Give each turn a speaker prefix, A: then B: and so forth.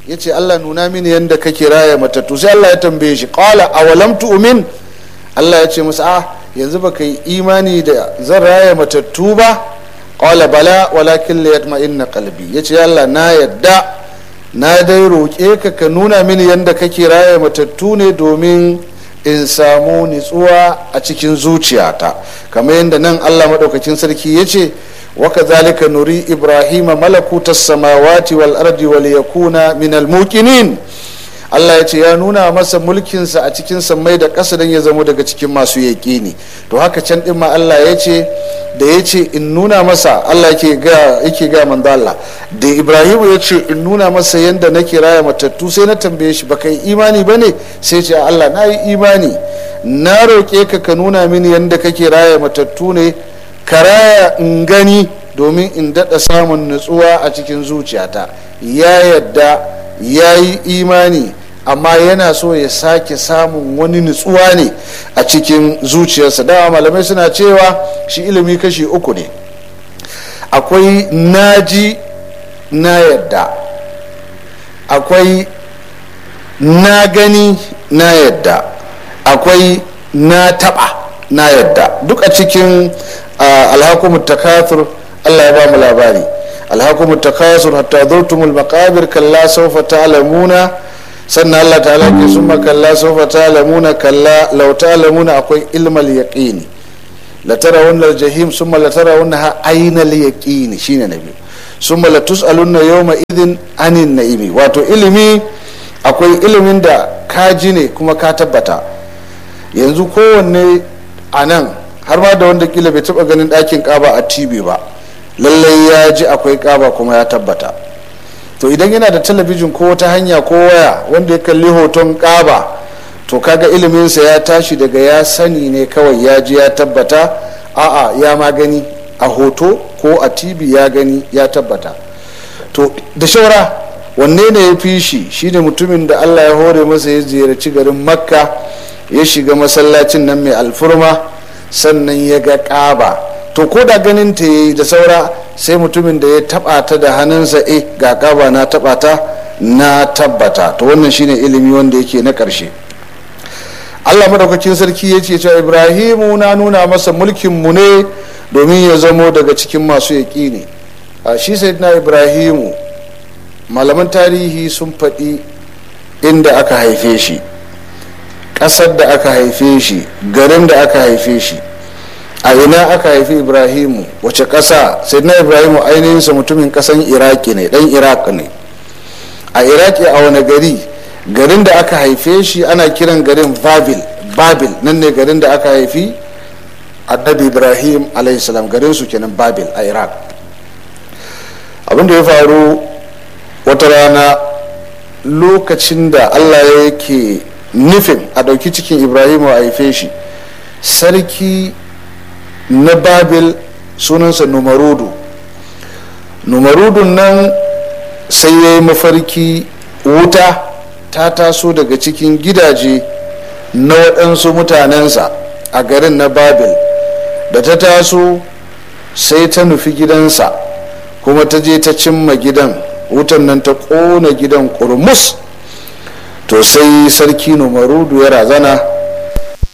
A: ya ce allah nuna mini yadda kake raya matattu sai allah ya tambaye shi qala awalam tu'min allah ya ce masa a yanzu baka yi imani da zan raya matattu ba qala bala walakin la yatma'inna qalbi yace allah na yadda na dai roƙe ka ka nuna mini yadda kake raya matattu ne domin in samu nitsuwa a cikin zuciyata kamar yadda nan allah maɗaukakin sarki ya ce waka zalika nuri ibrahima malakutas samawati wal ardi wal yakuna min al muqinin Allah ya ce ya nuna masa mulkinsa a cikin sammai da ƙasa don ya zamo daga cikin masu yaƙini to haka can ɗin ma Allah ya ce da ya ce in nuna masa Allah yake ga yake ga manzo Allah da Ibrahim ya ce in nuna masa yanda nake raya matattu sai na tambaye shi baka yi imani bane sai ce Allah na yi imani na roƙe ka ka nuna mini yanda kake raya matattu ne ka raya in gani domin in daɗa samun nutsuwa a cikin zuciyata ya yadda ya yi imani amma yana so ya sake samun wani nutsuwa ne a cikin zuciyarsa dama malamai suna cewa shi ilimi kashi uku ne akwai naji na yadda akwai na gani na yadda akwai na taba na yadda duk a cikin alhakumu takathur allah ya ba mu labari alhakumu takasur hatta zurtumul maqabir kalla sawfa ta'lamuna sannan Allah ta'ala ke summa kalla sawfa ta'lamuna kalla law ta'lamuna akwai ilmal yaqini la tarawunna al-jahim summa la tarawunna ayna al-yaqini shine nabi summa la tus'alunna yawma idhin anin na'imi wato ilimi akwai ilimin da ka ji ne kuma ka tabbata yanzu kowanne a nan har ma da wanda kila bai taba ganin ɗakin ƙaba a tv ba lallai ya ji akwai ƙaba kuma ya tabbata to idan yana da talabijin ko wata hanya ko waya wanda ya kalli hoton ƙaba to kaga iliminsa ya tashi daga ya sani ne kawai ya ji ya tabbata a'a ya ma gani a hoto ko a tv ya gani ya tabbata to da shaura wanne ne ya fi shi shine mutumin da allah ya hore masa ya ziyarci garin makka ya shiga masallacin nan mai alfurma sannan ya ga ƙaba to ko da ganin ta yi da saura sai mutumin da ya taba ta da hannunsa eh ga ƙaba na taba ta na tabbata to wannan shine ilimi wanda yake na ƙarshe allah madaukakin sarki ya ce cewa ibrahimu na nuna masa mulkin mu ne domin ya zamo daga cikin masu yaƙini a shi na ibrahimu malaman tarihi sun faɗi inda aka haife shi ƙasar da aka haife shi garin da aka haife shi a ina aka haifi ibrahimu wace ƙasa sai na ibrahimu ainihinsa mutumin ƙasan iraki ne ɗan iraq ne a iraki a wani gari garin da aka haife shi ana kiran garin babil babil nan ne garin da aka haifi annabi ibrahim alaihissalam garin su kenan babil a iraq abinda ya faru wata rana lokacin da allah yake nufin a ɗauki cikin ibrahimu a haife shi sarki na babil sunansa numarudu numarudun nan sai ya yi mafarki wuta ta taso daga cikin gidaje na waɗansu mutanensa a garin na babil da ta taso sai ta nufi gidansa kuma ta je ta cimma gidan wutan nan ta ƙona gidan ƙurmus to sai sarki numarudu ya razana